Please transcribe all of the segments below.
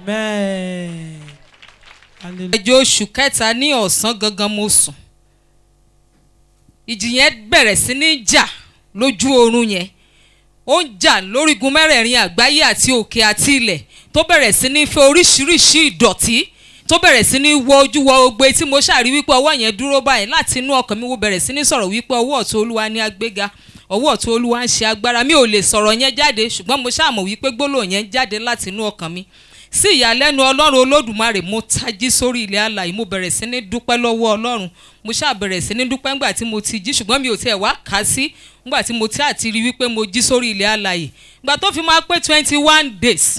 Amen. Hallelujah. ẹjọ́ oṣù kẹta ní ọ̀sán gangan mo sùn ìjì yẹn bẹ̀rẹ̀ sí ní jà lójú oorun yẹn ó ń jà lórígun mẹ́rẹ̀ẹ̀rin àgbáyé àti òkè àti ilẹ̀ tó bẹ̀rẹ̀ sí ní fẹ́ oríṣiríṣi ìdọ̀tí tó bẹ̀rẹ̀ sí ní wọ ojú wọ ogbe tí mo ṣàrí wípé ọwọ́ yẹn dúró báyìí láti inú ọkàn mi wo bẹ̀rẹ̀ sí ní sọ̀rọ̀ wípé ọwọ́ ọ̀tún olúwa ní agbéga ọwọ́ ọ̀tún olúwa ń ṣe agbára mi ò lè sọ̀rọ̀ yẹn jáde ṣùgbọ́n mo ṣàmọ̀ wípé gbólóhùn yẹn jáde láti inú ọkàn mi sí ìyàlẹ́nu ọlọ́run olódùmarè mo tají sórí ilẹ̀ alàyè mo bẹ̀rẹ̀ sí ní dúpẹ́ lọ́wọ́ ọlọ́run mo ṣáà bẹ̀rẹ̀ sí ní dúpẹ́ ńgbà tí mo ti jí ṣùgbọ́n mi ò tiẹ̀ wá kà á sí ńgbà tí mo ti àti rí wípé mo jí sórí ilẹ̀ alàyè ìgbà tó fi máa pé twenty one days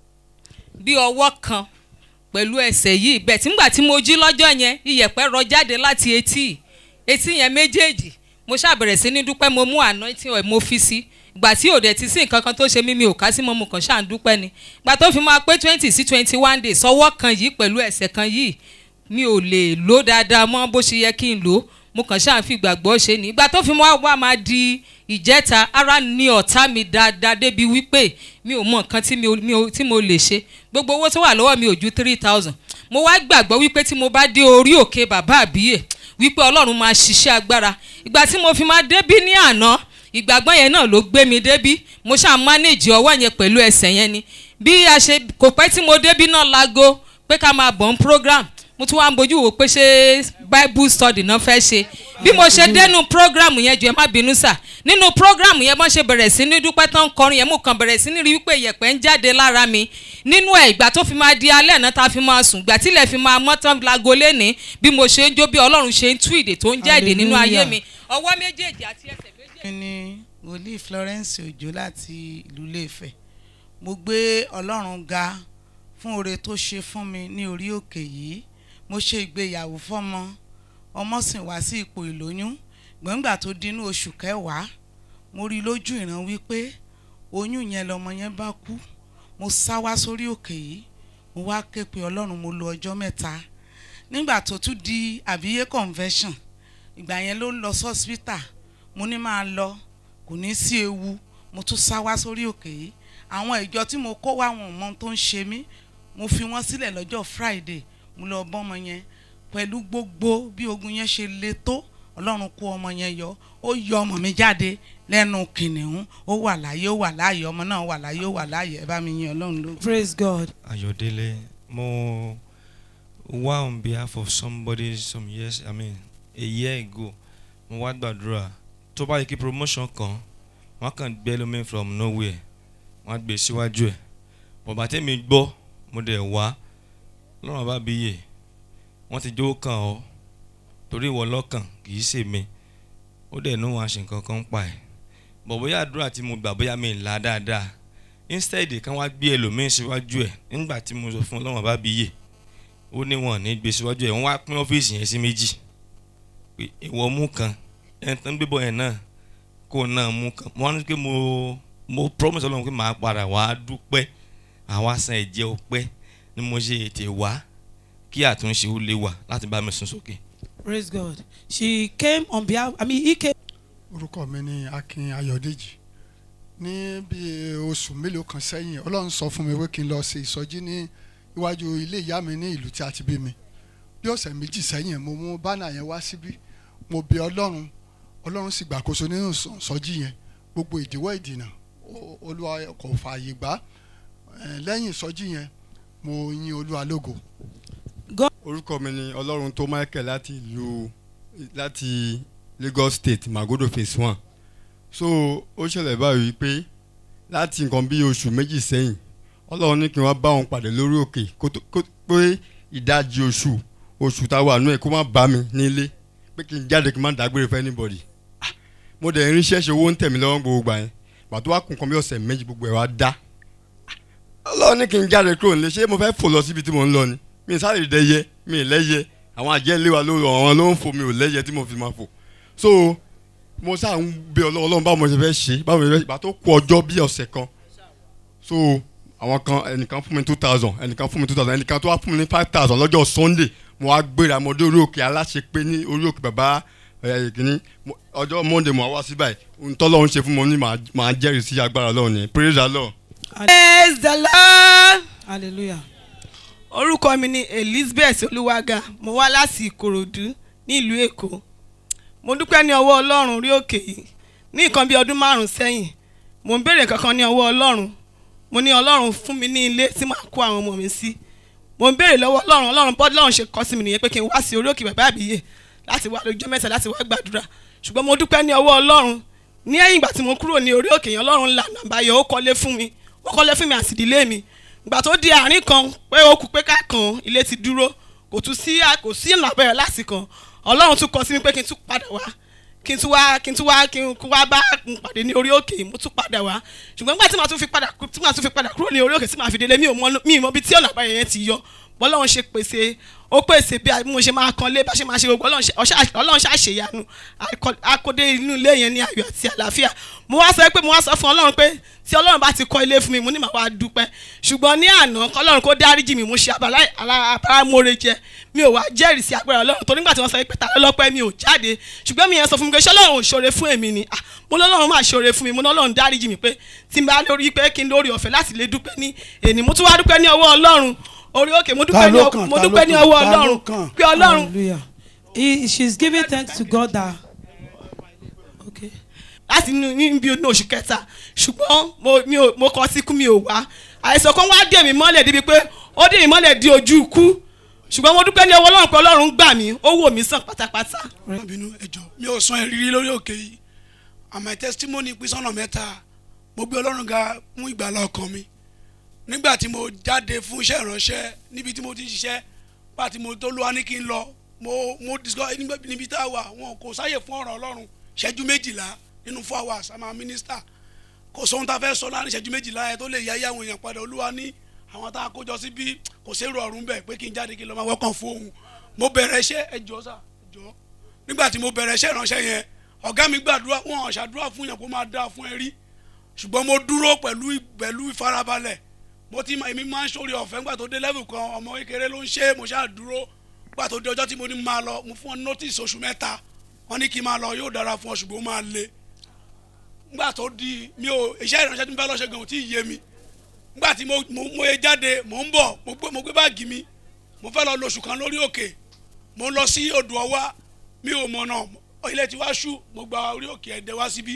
bí ọwọ́ kan pẹ̀lú ẹsẹ̀ yìí bẹ́ẹ̀ tí ńgbà tí mo jí lọ́jọ́ yẹn iyẹ̀pẹ̀ rọ jáde láti etí etí yẹn méjèèjì mo ṣáà bẹ̀rẹ̀ sí ní dúpẹ́ mo mú anointing oil mo fi sí ìgbà tí òde ti sí nǹkan kan tó ṣe mí mi ò ká sí mọ́ mo kàn ṣáà ń dúpẹ́ ni ìgbà tó fi máa pé twenty sí twenty one days ọwọ́ kan yìí pẹ̀lú ẹsẹ̀ kan yìí mi ò lè lò dáadáa mọ́ bó ṣe yẹ kí n lò ó mo kàn ṣáà ń fi ìgbàgbọ́ ṣe ni ìgbà tó fi máa wá máa di ìjẹta ara ni ọ̀tá mi dáadáa débi wípé mi ò mọ nǹkan tí mi ò- mi ò- tí mo lè ṣe gbogbo owó tó wà lọ́wọ́ mi ò ju three thousand mo wá gbàgbọ́ wípé tí mo bá dé orí òkè bàbá àbíyè wípé ọlọ́run máa ṣiṣẹ́ agbára ìgbà tí mo fi máa débí ní àná ìgbàgbọ́ yẹn náà ló gbé mi débí mo ṣáà manage ọwọ́ yẹn pẹ̀lú ẹsẹ̀ yẹn ni bí a ṣe kò pẹ́ tí mo débí náà lago pé ká máa bọ̀ ń program mo tún wá ń bójú wò pé ṣé bible study náà fẹ́ ṣe bí mo ṣe dénú program yẹn jù ẹ má bínú sà nínú program yẹn bọ́n ṣe bẹ̀rẹ̀ sí ní dúpẹ́ tán kọrin yẹn mo kàn bẹ̀rẹ̀ sí ní rí wípé ìyẹ̀pẹ̀ ń jáde lára mi nínú ẹ̀ ìgbà tó fi máa di alẹ́ náà tá a fi máa sùn ìgbà tílẹ̀ fi máa mọ́ tán lago léni bí mo ṣe ń jó bí ọlọ́run ṣe ń tú ìdè tó ń jẹ́ èdè nínú ayé Hallelujah. mi ọwọ́ méjèèjì àti ẹsẹ̀ méjèèjì. mi ni wòlíì Florence Òjó láti ìlú Ilé-Ifẹ̀ mo gbé Ọlọ́run ga fún oore tó ṣe fún mi ní orí òkè yìí mo ṣe ìgbéyàwó fọ́mọ ọmọ sì wá sí ipò ìlóyún gbọ̀ngbà tó dínú oṣù kẹwàá mo rí lójú ìran wípé oyún yẹn lọmọ yẹn bá kú mo sá wá sórí òkè yìí mo wá ké pe Ọlọ́run mo lo ọjọ́ mẹ́ta nígbà tó tún di àbíyé convention ìgbà yẹn ló ń lọ sọ́sítà mo ní máa lọ kò ní sí ewu mo tún sá wá sórí òkè yìí àwọn ìjọ tí mo kó wá wọn ò mọ ohun tó ń ṣe mí mo fi wọ́n sílẹ̀ lọ́jọ́ Friday mo lọ bọ́mọ yẹn pẹ̀lú gbogbo bí ogun yẹn ṣe le tó Ọlọ́run kó ọmọ yẹn yọ ó yọ ọmọ mi jáde lẹ́nu kìnìún ó wà láyé ó wà láàyè ọmọ náà wà láyé ó wà láàyè ẹ bá mi yin Ọlọ́run lógo. Praise God. Ayodele, mo wá on behalf of somebody some years, I mean, a year ago, mo wá gbàdúrà tó bá yẹ kí promotion kan, wọ́n kàn gbé lómi from nowhere, wọ́n á gbé síwájú ẹ̀. Bọ̀bá tẹ́mi gbọ́, mo dẹ̀ wá, lọ́rùn bá bí yè, wọ́n ti jó kàn ọ́, torí ìwọ lọ́kàn kì í ṣe mi, ó dẹ̀ ní wọn àṣẹ nǹkan kan pa ẹ̀. Bọ̀ bóyá àdúrà tí mo gbà bóyá mi ì là dáadáa instead kan wá gbé ẹlòmíín síwájú ẹ nígbà tí mo sọ fún ọlọ́wọ́n bá bí yè ó ní wọn ò ní gbé síwájú ẹ wọ́n wá pín ọ́fíìsì yẹn sí méjì pé ìwọ mú kan ẹni tó ń gbébọ̀ yẹn náà kó o náà mú kan wọ́n ní pé mo mo promise ọlọ́run pé màá padà wá dúpẹ́ àwa san ẹ̀jẹ̀ ọpẹ́ ni mo ṣe ètè wá kí àtúnṣe ó lè wà láti bá mi sún sókè. Praise God. She came on behalf, I mean, he came orúkọ mi ni Akin Ayọ̀dèjì ní bí oṣù mélòó kan sẹ́yìn Ọlọ́run sọ fún mi pé kí n lọ ṣe ìsọjí ní iwájú ilé ìyá mi ní ìlú tí a ti bí mi bí ọ̀sẹ̀ méjì sẹ́yìn mo mú bánà yẹn wá síbí mo bẹ̀ Ọlọ́run Ọlọ́run sì gbàkóso nínú ìsọ- ìsọjí yẹn gbogbo ìdíwọ́ ìdìnà o- Olúwa kò fààyè gbà Eh, lẹ́yìn ìsọjí yẹn mo yin Olúwa lógo orúkọ mi ni ọlọ́run tó michael láti ìlú láti lagos state magodo phase one so ó ṣẹlẹ̀ báyìí pé láti nǹkan bí oṣù méjì sẹ́yìn ọlọ́run ní kí wọ́n bá wọn pàdé lórí òkè kó tó- kó pé ìdajì oṣù oṣù táwa àánú ẹ̀ kó má bá mi nílé pé kí n jáde kí n má dágbére fún anybody Ah, mo dẹ̀ ń ríṣẹ́ ṣe owó ń tẹ̀ mí lọ́wọ́ gbogbo gbà yẹn gbà tó wá kún nǹkan bí ọ̀sẹ̀ méjì gbogbo ẹ̀ wá dá ọlọ́run ní kí n jáde kúrò nílé ṣé mo fẹ́ fò lọ síbi tí mo ń lọ ni mi sáré dẹyẹ mi lẹ́yẹ àwọn àjẹ́ ilé wa ló àwọn ló ń fò mi ò lẹ́yẹ tí mo fi máa fò so mo sáà ń bẹ ọlọ́run ọlọ́run báwo mo ṣe fẹ́ ṣe báwo mo ṣe fẹ́ ṣe ìgbà tó kù ọjọ́ bí ọ̀sẹ̀ kan so àwọn kan ẹnìkan fún mi two thousand ẹnìkan fún mi two thousand ẹnìkan tó wá fún mi ní five thousand lọ́jọ́ sunday mo wá gbéra mo dé orí òkè aláṣepé ní orí òkè bàbá ẹ̀ kìíní mo- ọjọ́ monday mo wá wá sí báyìí ohun tọ́lọ́run ṣe fún mi ní màá- màá jẹ́rìí sí agbára ọlọ́run ni praise the lord. praise the lord Hallelujah. orúkọ mi ni elizabeth olúwaga mo wá láti ìkòròdú nílùú èkó mo dúpẹ́ ní ọwọ́ ọlọ́run orí òkè yìí ní nǹkan bí ọdún márùn-ún sẹ́yìn mo ń béèrè kankan ní ọwọ́ ọlọ́run mo ní ọlọ́run fún mi ní ilé tí màá kó àwọn ọmọ mi sí mo ń béèrè lọ́wọ́ ọlọ́run ọlọ́run bọ́dọ̀ ọlọ́run ṣe kọ́ sí mi nìyẹn pé kí n wá sí orí òkè bàbá àbíyè láti wá lójọ́ mẹ́ta láti wá gbàdúrà ṣùgbọ́n mo dúpẹ́ ní ọwọ́ ọlọ́run ní ẹ̀yìn ìgbà tí mo kúrò ní orí òkè yẹn ọlọ́run lànà àbáyọ ó kọ́lé fún mi ó kọ́lé fún mi àti ìdílé mi ìgbà tó di àárín kan pé ó kù pé ká kan ilé ti dúró kò tún sí kò sí ìnà àbẹ̀rẹ̀ láti kan ọlọ́run tún kọ sí mi pé kí n tún padà wá kí n tún wá kí n tún wá kí n wá bá n pàdé ní orí òkè mo tún padà wá ṣùgbọ́n nígbà tí màá tún fi padà tí màá tún fi padà kúrò ní orí òkè tí màá fi délé mi ò mọ mi ì mọ ibi tí ọ̀nà àbáyọ yẹn ti yọ bọ́lọ́run ṣe pèsè ó pèsè bí mo ṣe máa kan lé bá ṣe máa ṣe gbogbo ọlọ́run ṣàṣeyanu akóde inú ilé yẹn ní ayọ̀ àti àlàáfíà mo wá sọ pé mo wá sọ fún ọlọ́run pé tí ọlọ́run bá ti kọ́ ilé fún mi mo ní màá wá dúpẹ́ ṣùgbọ́n ní àná kọ́lọ́run kó dáríjì mi mo ṣe abáramóore jẹ mi ò wá jẹ́rìí sí agbára ọlọ́run tó nígbà tí wọ́n sọ pé ta lọ́pẹ́ mi ò jáde ṣùgbọ́n mi yẹn sọ fún mi pé ṣé ọlọ́run ò ṣoore fún èmi ni mo lọ́lọ́run máa ṣoore fún mi mo lọ́lọ́run dáríjì mi pé tí n bá lórí pé kí n lórí ọ̀fẹ́ láti lè dúpẹ́ ní èní mo tún wá dúpẹ́ ní ọwọ́ ọlọ́run orí òkè mo dúpẹ́ ní mo dúpẹ́ ní ọwọ́ ọlọ́run pé ọlọ́run. hallelujah he she is giving thanks to God that okay. láti inú bí inú oṣù kẹta ṣùgbọ́n mo mi ò mo kọ síkú mi ò wá àìsàn kan wá dè mí mọ́lẹ̀ débi pé ó dè mí mọ́lẹ̀ di ojú ikú ṣùgbọ́n mo dúpẹ́ ní ọwọ́ ọlọ́run pé ọlọ́run gbà mí ó wò mí sàn pátápátá. má bínú ẹjọ mi ò sọ ìrírí lórí òkè yìí and my testimony pín sọ́nà mẹ́ta mo gbé ọlọ́run ga fún ìgbàlá ọkàn mi nígbà tí mo jáde fún iṣẹ́ ìránṣẹ́ níbi tí mo ti ń ṣiṣẹ́ bá tí mo tó lọ́wọ́ ní kí n lọ mo mo discover níbi tá a wà wọn kò sáyè fún ọ̀rọ̀ ọlọ́run ṣẹ́jú méjìlá nínú four hours àmà mínísítà kò sóhun tá a fẹ́ sọ láàrin ṣẹ́jú méjìlá yẹn tó lè yá àwọn èèyàn padà olúwa ní àwọn tá a kójọ síbí kò sérò ọ̀run bẹ̀ pé kí n jáde kí n lọ máa wọ́kàn fún òun mo bẹ̀rẹ̀ iṣẹ́ ẹjọ́ sà ẹjọ́ nígbà tí mo bẹ̀rẹ̀ iṣẹ́ ìránṣẹ́ yẹn ọ̀gá mi gbàdúrà wọn ṣàdúrà fún yàn kó máa dáa fún ẹ rí ṣùgbọ́n mo dúró pẹ̀lú pẹ̀lú ìfarabalẹ̀ mo ti ma èmi máa ń sórí ọ̀fẹ́ nígbà tó dé level kan ọmọ kékeré ló ń ṣe mo ṣáà dúró nígbà tó dé ọjọ́ tí mo ní máa lọ mo fún ọ notice oṣù mẹ́ta wọ́n ní kí n máa lọ yóò dára fún ọ ṣùgbọ́n ó máa le nígbà tó di mi ò iṣẹ́ ìránṣẹ́ tí mo fẹ́ lọ ṣe gan ò tí ì yé mi nígbà tí mo mo ye jáde mo ń bọ̀ mo gbé mo gbé báàgì mi mo fẹ́ lọ lóṣù kan lórí òkè mo lọ sí odò ọwá mi ò mọ̀nà ilé tí wá ṣú mo gba orí òkè ẹ̀dẹ̀ wá síbí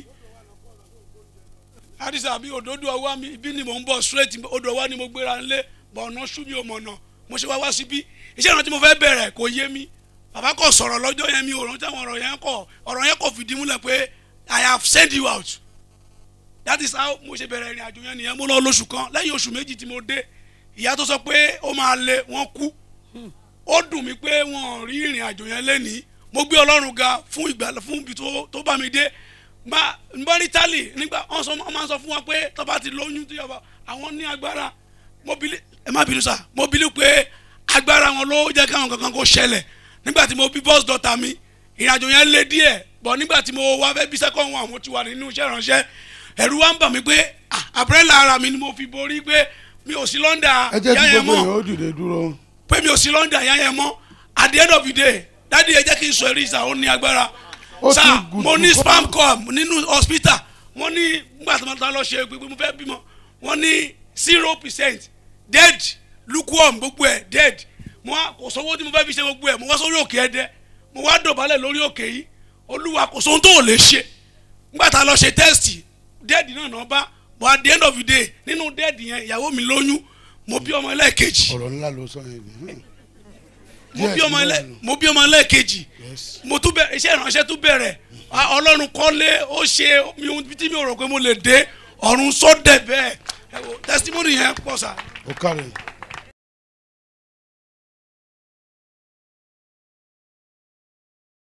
àdìsá mi òdòdó ọwá mi ibi ni mò ń bọ̀ straight odò ọwá ni mo gbéra ńlé bọ̀ ọ̀nà ṣú mi ò mọ̀nà mo ṣe wá wá síbí iṣẹ́ ìrántí mo fẹ́ bẹ̀rẹ̀ kò yé mi bàbá kò sọ̀rọ̀ lọ́jọ́ yẹn mi ò rántí àwọn ọ̀rọ̀ yẹn kọ̀ ọ̀rọ̀ yẹn kò fìdí múlẹ̀ pé I have sent you out that is how mo ṣe bẹ̀rẹ̀ ìrìn àjò yẹn nìyẹn mo lọ lóṣù kan lẹ́yìn oṣù méjì tí mo dé ìyá tó sọ pé ó máa le wọ́n kú ó dùn mí pé wọ́n rí ìrìn àjò yẹn lẹ́nìí mo gbé ọlọ́run ga fún ìgbà fún ibi tó bá mi dé gba nbọ́rí tálì nígbà wọ́n sọ wọ́n máa ń sọ fún wa pé tó bá ti lóyún tó yọba àwọn ní agbára mo bìlí ẹ má bínú sá mo bìlí pé agbára wọn ló jẹ́ káwọn kankan kó ṣẹlẹ̀ nígbà tí mo bí bọ́ọ̀sì dọ́ta mi ìrìn àjò yẹn lé díẹ̀ bọ̀ nígbà tí mo wá fẹ́ bí sẹ́kọ̀ọ́ wọn àwọn ti wà nínú iṣẹ́ ìránṣẹ́ ẹ̀rù wa ń bà mí pé àbúrẹ́là ara mi ni mo fi borí pé mi ò sí lọ́ndà ẹ jẹ́ kí yáyẹ gbogbo mọ́ èèyàn ó dìde dúró. pé mi ò sí lọ́ndà yáyẹ mọ́ at the end of the day dádì ẹ jẹ́ kí n sọ eré ìsà ó ní agbára Ó ti sá gùn mo jù ní kọ́. spam com nínú hospital wọ́n ní nígbà tí wọ́n lọ ṣe pé mo fẹ́ bímọ wọ́n ní zero percent dead lukewarm gbogbo ẹ̀ dead mo wá kò sówó tí mo fẹ́ fi ṣe gbogbo ẹ̀ mo wá sórí òkè ẹ̀dẹ́ mo wá dọ̀bálẹ̀ lórí òkè yìí olúwa kò sóhun tó ò lè ṣe nígbà tá a lọ ṣe test dead náà náà bá but at the end of the day nínú dead yẹn ìyàwó mi lóyún mo bí ọmọ ẹlẹ́ẹ̀kejì ọ̀rọ̀ ńlá ló sọ yẹn ni. mo bí Yes, ọmọ mo ẹlẹ́ wà nù. mo bí ọmọ ẹlẹ́ẹ̀kejì Yes. mo tún bẹ iṣẹ́ ìránṣẹ́ tún bẹ̀rẹ̀ Ah, ọlọ́run kọ́lé ó ṣe mi ò tí mi ò rò pé mo lè dé ọ̀run sọ́dẹ̀ bẹ́ẹ̀ ẹ wo testimony yẹn pọ̀ sá. ó kárẹ̀